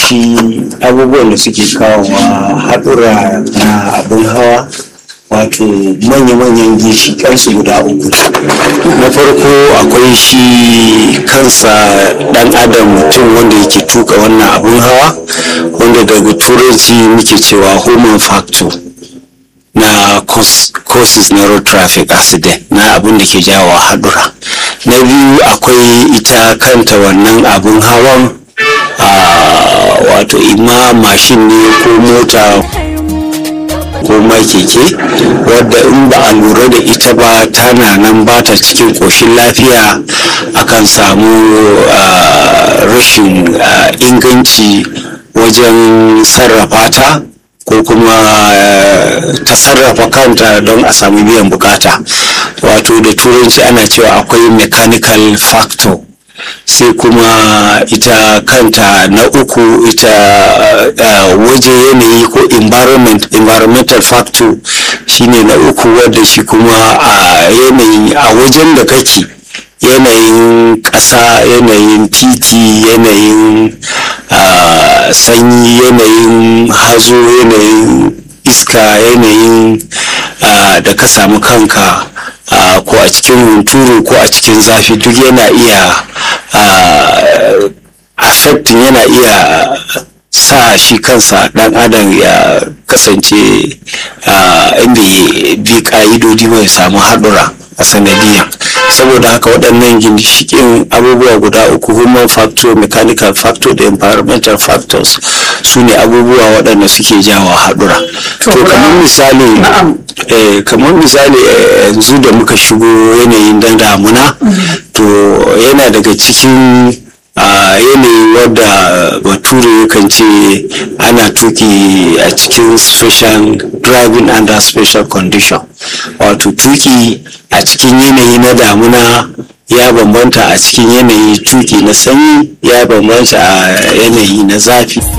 shi abubuwan da suke kawowa haɗura na abin hawa wato manya-manyan ginshiƙansu guda uku na farko akwai shi kansa ɗan adam mutum wanda yake tuka wannan abin hawa wanda daga turanci muke cewa human factor na causes na road traffic accident na abin da ke jawo haɗura na biyu akwai ita kanta wannan abin hawan wato ima mashin ne ko mota ko ma keke wadda in ba a lura da ita ba tana nan ba ta cikin ƙoshin lafiya akan samu rashin inganci wajen sarrafa ta ko kuma ta sarrafa kanta don a samu biyan bukata wato da turanci ana cewa akwai mechanical factor sai kuma ita kanta na uku ita uh, waje yanayi ko environment environmental factor shine na uku wadda shi kuma a uh, yanayi a wajen da kake yanayin ƙasa yanayin titi yanayin uh, sanyi yanayin hazo yanayin iska yanayin da ka samu kanka Uh, ko a cikin hunturu ko a cikin zafi duk yana iya uh, affecting yana iya sa shi kansa dan adam ya kasance uh, inda ya bi ka'idodi mai samu haɗura a sanadiyan saboda haka waɗannan ginshikin abubuwa guda uku human factor mechanical factor da environmental factors su ne abubuwa waɗanda suke jawo haɗura to kamar misali eh, kamar misali yanzu da muka shigo yanayin dan damuna to yana daga cikin a yanayi wadda bature kan ce ana tuki a cikin special driving under special condition wato tuki a cikin yanayi na damuna ya bambanta a cikin yanayi tuki na sanyi ya bambanta a yanayi na zafi